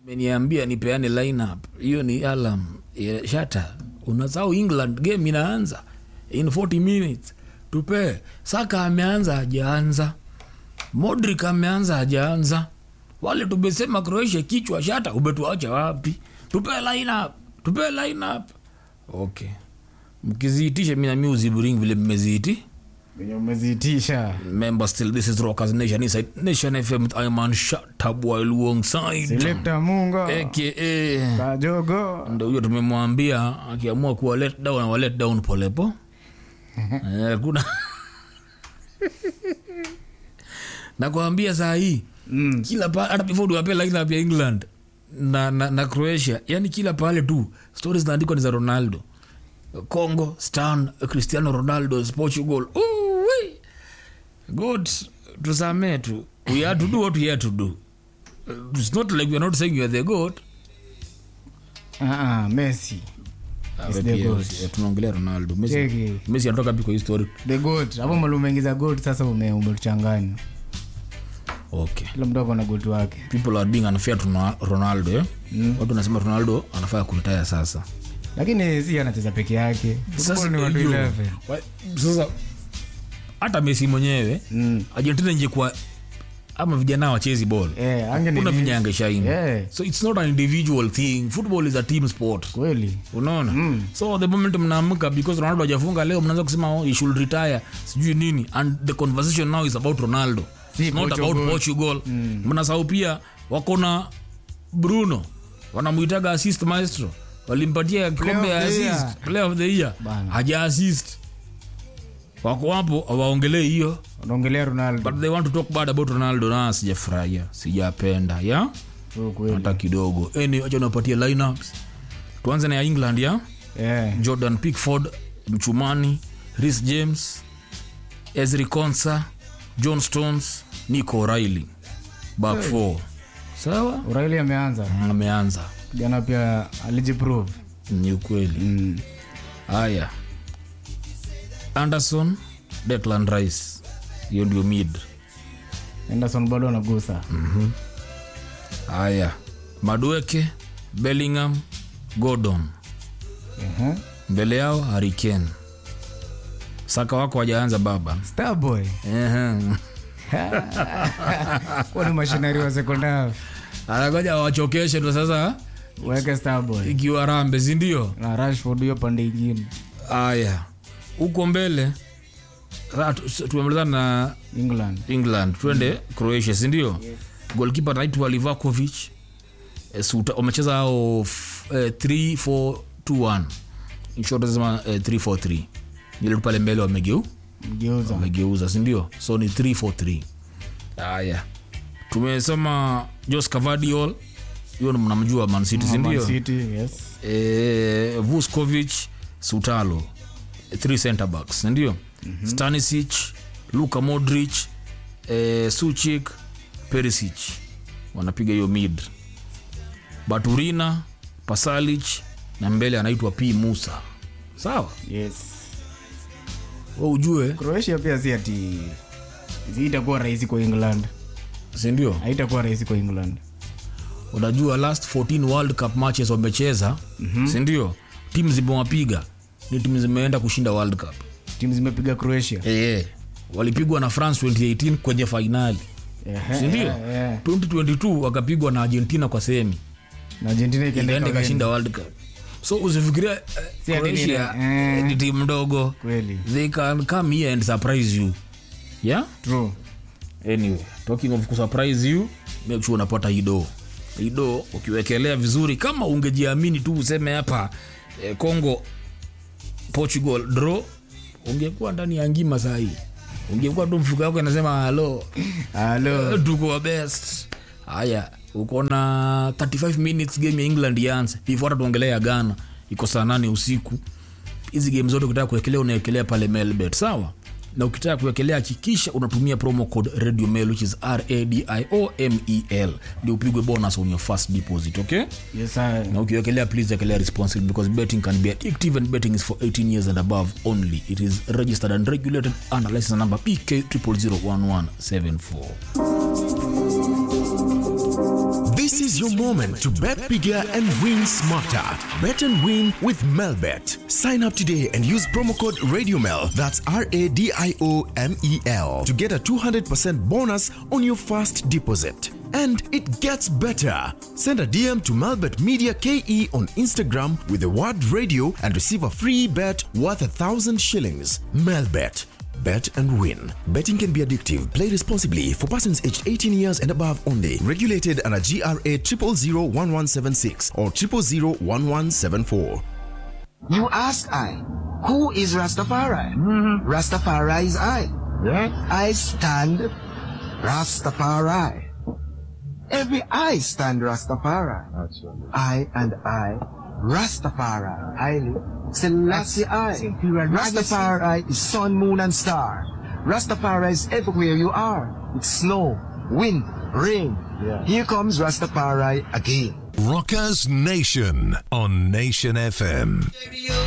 meniambia nipeane lineup hiyo ni alam ya shata unasahau england game inaanza in 40 minutes tupe saka ameanza hajaanza modric ameanza hajaanza wale tumesema croatia kichwa shata umetuacha wapi tupe lineup tupe lineup okay mkiziitisha mi nami uzibring vile mmeziiti venye umeziitisha member still this is rockers nation inside nation fm i'm on shatab while alongside selekta munga aka kajogo ndo huyo tumemwambia akiamua kuwa let down awa let down polepo Eh, kuna nakwambia saa hii Mm. kila pa hata before tuwape lineup ya england na, na, na croatia yani kila pale tu stori zinaandikwa ni za ronaldo congo stan cristiano ronaldo portugal Ooh-wee. god tusamee tu we had to do what we had to do it's not like we are not saying you are the god Ah, ah, messi Is the Yes, goat. yeah, tunaongelea ronaldo messi Cheki. messi anatoka pi kwa hii story the goat hapo mali umeingiza goat sasa ume- umetuchanganya okay kila mtu ako na goat wake people are being unfair to Ronal- ronaldo eh? mm. watu wanasema ronaldo anafaa kuritaya sasa lakini si anacheza peke yake Football ni watu hiyo. 11. Wa- sasa hata mesi mwenyewe Mm. argentina ingekuwa ama vijana wachezi ball Eh, ange ni kuna nini? vinyanga shaini Eh. so it's not an individual thing football is a team sport kweli unaona mm. so the moment mnaamka because ronaldo hajafunga leo mnaanza kusema oh, he should retire sijui nini and the conversation now is about ronaldo Si It's not Portugal. about portugal mm. mnasahau pia wako na bruno wanamwitaga assist maestro walimpatia kikombe ya of the assist year. player of the year Bana. haja assist wako hapo awaongelee hiyo unaongelea ronaldo but they want to talk bad about ronaldo na sijafurahia sijapenda ya Oh, kweli hata kidogo Anyway, acha napatia lineups tuanze na ya england ya Eh, jordan pickford mchumani ris james ezri consa john stones nico riley back four sawa O'Reilly ameanza ameanza jana pia alijiprove ni ukweli mm. haya anderson declan rice hiyo ndio mid anderson bado anagusa haya madueke bellingham gordon Ehe. mbele yao hariken saka wako wajaanza baba starboy Ehe. huwa ni mashinari wa second half anagoja wachokeshe ndo sasa weke starboy ikiwa rambe sindio na rashford hiyo pande ingine aya huko mbele ra- tu- tumemalizana na england england twende croatia sindio yes. golkipa naitwa livakovic Eh, Suta- wamecheza ao 3421 inshotazema 343 ile tu pale mbele wamegeu mgeuza wamegeuza sindio so ni 343 haya tumesema jos cavadiol hiyo ni mnamjua mancity Man sindio City, yes eh, vuskovic sutalo three center backs ndio mm-hmm. stanisic luka modric eh, suchik perisic wanapiga hiyo mid baturina pasalic na mbele anaitwa p musa sawa yes we ujue croatia pia si ati si itakuwa rahisi kwa england sindio haitakuwa rahisi kwa england unajua last 14 world cup matches wamecheza mm-hmm. sindio timu zimewapiga ni timu zimeenda kushinda world cup timu zimepiga croatia e, walipigwa na france 2018 kwenye fainali Ehe, sindio eh, eh. 2022 wakapigwa na argentina kwa sehemi na argentina ikienda ikaenda ikawin. ikashinda world cup so usifikiria eh, Si ati ni Croatia, ile, eh. ni timu ndogo kweli they can come here and surprise you yeah true anyway talking of kusurprise you make sure unapata ido ido ukiwekelea vizuri kama ungejiamini tu useme hapa eh, congo portugal draw ungekuwa ndani ya ngima sahii ungekuwa tu mfuko wako inasema halo halo tuko wa best haya uko na 35 minutes game ya england ianze before hata tuongelea ya ghana iko saa nane usiku hizi game zote ukitaka kuwekelea unawekelea pale melbet sawa na ukitaka kuwekelea hakikisha unatumia promo code radio mail which is radiomel ndio upigwe bonus on your first deposit okay yes I, na ukiwekelea please wekelea responsible because betting can be addictive and betting is for 18 years and above only it is registered and regulated under license number pk 0001174 This is your your moment to bet bigger and win smarter. Bet and win with Melbet. Sign up today and use promo code RadioMel, that's R A D I O M E L, to get a 200% bonus on your first deposit. And it gets better. Send a DM to Melbet Media KE on Instagram with the word radio and receive a free bet worth a thousand shillings. Melbet. Bet and win. Betting can be addictive. Play responsibly for persons aged 18 years and above only. Regulated under GRA 0001176 or 0001174. You ask I, who is Rastafari? Rastafari is I. I stand Rastafari. Every I stand Rastafari. I and I, Rastafari. Haile Selassie I. Rastafari is sun, moon, and star. Rastafari is everywhere you are. It's snow, wind, rain. Here comes Rastafari again. Rockers Nation on Nation FM.